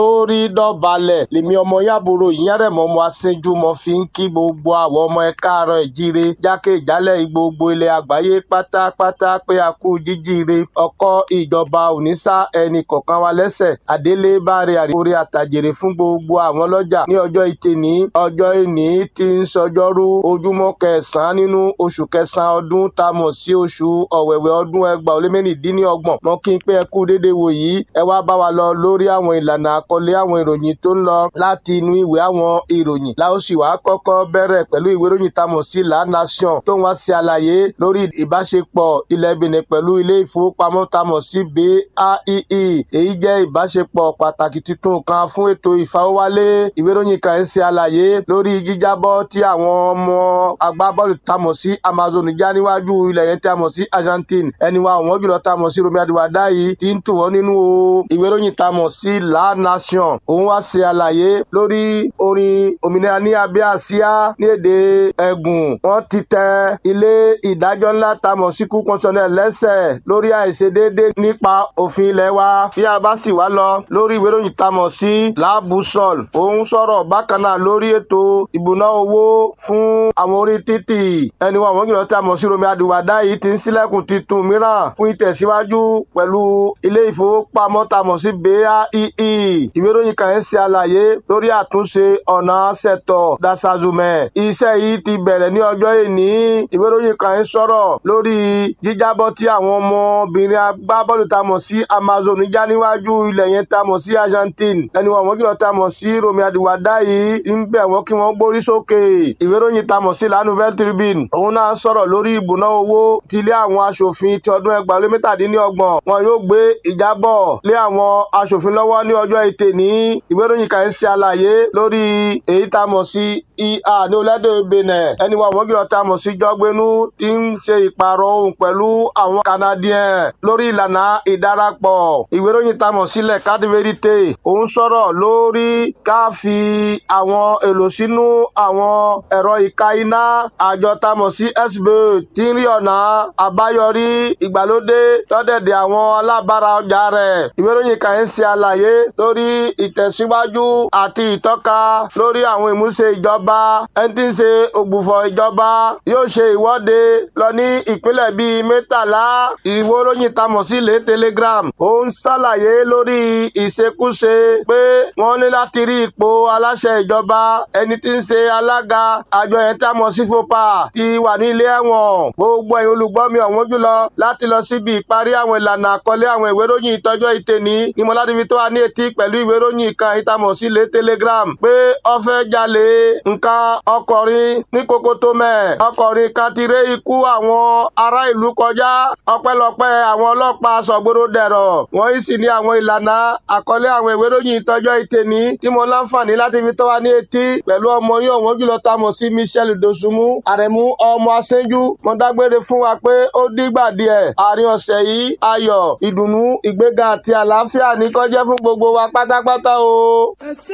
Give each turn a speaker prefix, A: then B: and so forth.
A: lórí dọ̀balẹ̀ lèmi ọmọ yàbúrò ìyẹ́rẹ̀mọ́ ọmọ aṣẹ́jú mọ́ fi ń kí gbogbo àwọn ọmọ ẹ káàárọ̀ ìjíire jákèjálẹ̀ gbogbo ilẹ̀ àgbáyé pátápátá pé a kú jíjíire ọkọ̀ ìjọba òníṣà ẹnì kọ̀ọ̀kan wa lẹ́sẹ̀ àdélé báre àríwórí àtàjèrè fún gbogbo àwọn ọlọ́jà ní ọjọ́ ìtẹ̀ní ọjọ́ ìní tí ń sọjọ́rú ojúmọ́ kẹsàn-án nínú oṣù kẹsàn-án ọdún tá a mọ̀ sí oṣù ọ̀wẹ̀wẹ̀ ọdún ẹgbàá ó lé mẹ́rìndínlọ́gbọ̀n mọ́ kí n pé ẹ kú déédéé wò yìí ẹ wá bá wa lọ lórí àwọn ìlànà àkọlé àwọn ìròyìn tó ń lọ láti inú ìwé àwọn ìròyìn la ó sì wá kọ́kọ́ bẹ̀rẹ̀ pẹ̀lú ìwé ìròyìn tá a mọ̀ sí La Nation tó ń wá sí àlàyé lórí ìbáṣepọ̀ ilẹ̀ Benin pẹ̀lú ilé ìfowópamọ́ tá a mọ̀ sí BAEE èyí jẹ́ ìbáṣepọ̀ pàtàkì tuntun kan fún ètò ìfawọ́wálé ìwé ìròyìn kan ń ṣe àlàyé lórí jíjábọ́ tí àwọn ọmọ agbábọ́ọ̀lù tá a mọ̀ sí Amazon já níwájú ilẹ̀ yẹn tí a mọ̀ sí Argentine ẹni wa àwọn jùlọ tá a mọ̀ sí Romi Adiwada yìí ti ń tù wọ́n nínú o ìwé ìròyìn tá a mọ̀ sí La Nation òun wá ṣe àlàyé lórí orin òmìnira ní abẹ́ àsíá ní èdè ẹ̀gùn wọ́n ti tẹ ilé ìdájọ́ ńlá tá a mọ̀ sí kú kọ́ńsọ̀nẹ̀ lẹ́sẹ̀ lórí àìṣedéédé nípa òfin ilẹ̀ wa bí a bá sì wá lọ lórí ìwé ìròyìn tá a mọ̀ sí labusol òun sọ̀rọ̀ bákan náà lórí ètò ìbùná owó fún àwọn orí títì ẹni wọn àwọn jùlọ tí a mọ̀ sí Romi Adiwada yìí ti ń ṣílẹ̀kùn titun mìíràn fún ìtẹ̀síwájú pẹ̀lú ilé ìfowópamọ́ tá a mọ̀ sí BAEE ìwé ìròyìn kan ń ṣe àlàyé lórí àtúnṣe ọ̀nà ṣẹ̀tọ̀ dasazumẹ̀ iṣẹ́ yìí ti bẹ̀rẹ̀ ní ọjọ́ ìní ìwé ìròyìn kan ń sọ̀rọ̀ lórí jíjábọ́ tí àwọn ọmọbìnrin agbábọ́ọ̀lù tá a mọ̀ sí Amazon já níwájú ilẹ̀ yẹn tá a mọ̀ sí Argentine ẹni wọn àwọn jùlọ tá a mọ̀ sí Romi Adiwada yìí ń bẹ̀ wọ́n kí wọ́n gbórí sókè ìwé ìròyìn tá a mọ̀ sí La Nouvelle Tribune òun náà sọ̀rọ̀ lórí ìbùná owó ti ilé àwọn aṣòfin ti ọdún ẹgbàá lé mẹ́tàdínlọ́gbọ̀n wọn yóò gbé ìjábọ̀ lé àwọn aṣòfin lọ́wọ́ ní ọjọ́ ètè ní ìwé ìròyìn kan ń ṣe àlàyé lórí èyí tá a mọ̀ sí ìhà ní orílẹ̀-èdè Benin ẹni wọn àwọn jùlọ tá a mọ̀ sí jọ́gbénú ti ń ṣe ìpààrọ̀ ohun pẹ̀lú àwọn Canadiens lórí ìlànà ìdarapọ̀ ìwé ìròyìn tá a mọ̀ sílẹ̀ carte vérité òun sọ̀rọ̀ lórí ká fi àwọn èlò sínú àwọn ẹ̀rọ ìka iná àjọ tá a mọ̀ sí SBO tí ń rí ọ̀nà àbáyọrí ìgbàlódé tọ́dẹ̀dẹ̀ àwọn alábàárà ọjà rẹ̀ ìwé ìròyìn kan ń ṣe àlàyé lórí ìtẹ̀síwájú àti ìtọ́ka lórí àwọn ìmúṣe ìjọba ẹni tí ń ṣe ògbùfọ̀ ìjọba yóò ṣe ìwọ́de lọ ní ìpínlẹ̀ bíi mẹ́tàlá ìwé ìròyìn tá a mọ̀ sí ilé telegram ó ń ṣàlàyé lórí ìṣekúṣe pé wọ́n ní láti rí ipò aláṣẹ ìjọba ẹni tí ń ṣe alága àjọ yẹn tá a mọ̀ sí fopa ti wà ní ilé ẹ̀wọ̀n gbogbo ẹ̀yin olùgbọ́ mi ọ̀wọ́n jùlọ láti lọ síbi ìparí àwọn ìlànà àkọlé àwọn ìwé ìròyìn ìtọ́jọ́ ìtẹ̀ní ni mo láti fi tó wa ní etí pẹ̀lú ìwé ìròyìn kan ìtamọ̀ sí ilé telegram pé ó fẹ́ jalè nǹkan ọkọ̀rin ní kokotomẹ̀ ọkọ̀rin kan ti ré ikú àwọn ará ìlú kọjá ọpẹ́lọpẹ́ àwọn ọlọ́pàá sọ̀gbọ́dọ̀ dẹ̀rọ̀ wọ́n yìí sì ní àwọn ìlànà àkọlé àwọn ìwé ìròyìn ìtọ́jọ́ ìtẹ̀ní tí mo láǹfààní láti fi tó wa ní etí pẹ̀lú ọmọ yín ọ̀wọ́n jùlọ tamọ̀ sí Michel Dosunmu àrẹ̀mú ọmọ aṣẹ́jú mo dágbére fún wa pé ó dígbà díẹ̀ àárín ọ̀sẹ̀ yìí ayọ̀ ìdùnnú ìgbéga àti àlàáfíà ní kó jẹ́ fún gbogbo wa pátápátá o.